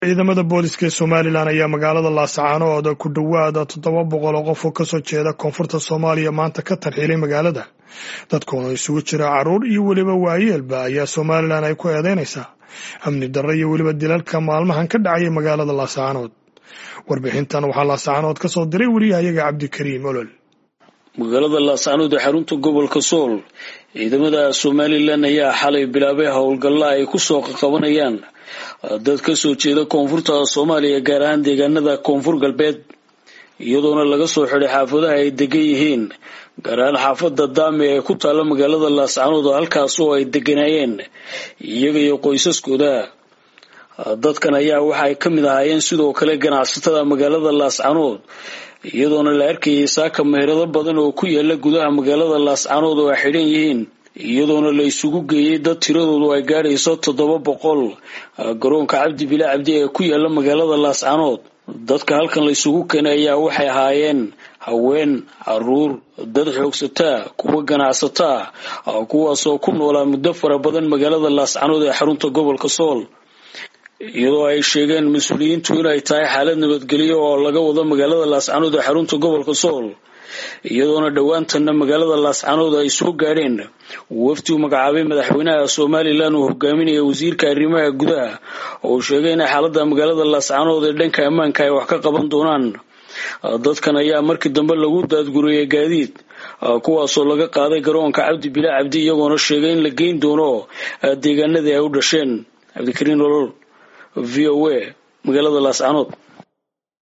ciidamada booliska ee somalilan ayaa magaalada laascaanood ku dhowaada toddoba boqol oo qof oo kasoo jeeda koonfurta soomaaliya maanta ka tarxiilay magaalada dadkoona isugu jira caruur iyo weliba waayeelba ayaa somalilan ay ku eedeynaysaa amni darro iyo weliba dilalka maalmahan ka dhacaya magaalada laascaanood warbixintan waxaa laascaanood ka soo diray weriyahayaga cabdikariim olol magaalada laascaanood ee xarunta gobolka sool ciidamada somalilan ayaa xalay bilaabay howlgalla ay kusoo qaqabanayaan dad kasoo jeeda koonfurta soomaaliya gaar ahaan deegaanada koonfur galbeed iyadoona laga soo xiday xaafadaha ay degan yihiin gaar ahaan xaafada daame ee ku taalla magaalada laascaanood oo halkaas oo ay deganaayeen iyaga iyo qoysaskooda dadkan ayaa waxa ay ka mid ahaayeen sidoo kale ganacsatada magaalada laascaanood iyadoona la arkayay saaka meherado badan oo ku yaala gudaha magaalada laascaanood oo ay xidhan yihiin iyadoona la isugu geeyey dad tiradoodu ay gaadhayso toddoba boqol garoonka cabdi bila cabdi ee ku yaala magaalada laascaanood dadka halkan la isugu keenay ayaa waxay ahaayeen haween caruur dad xoogsataa kuwa ganacsataa kuwaasoo ku noolaa muddo fara badan magaalada laascaanood ee xarunta gobolka sool iyadoo ay sheegeen mas-uuliyiintu inay tahay xaalad nabadgelyo oo laga wado magaalada laascaanood ee xarunta gobolka sool iyadoona dhowaantanna magaalada laascaanood ay soo gaadheen wafdi uu magacaabay madaxweynaha somalilan uu hogaaminaya wasiirka arrimaha gudaha oo uu sheegay inay xaaladda magaalada laascaanood ee dhanka ammaanka ay wax ka qaban doonaan dadkan ayaa markii dambe lagu daadguriyey gaadiid kuwaasoo laga qaaday garoonka cabdi bila cabdi iyagoona sheegay in la geyn doono deegaanadii ay u dhasheen cabdikariin olol v o a magaalada laascaanood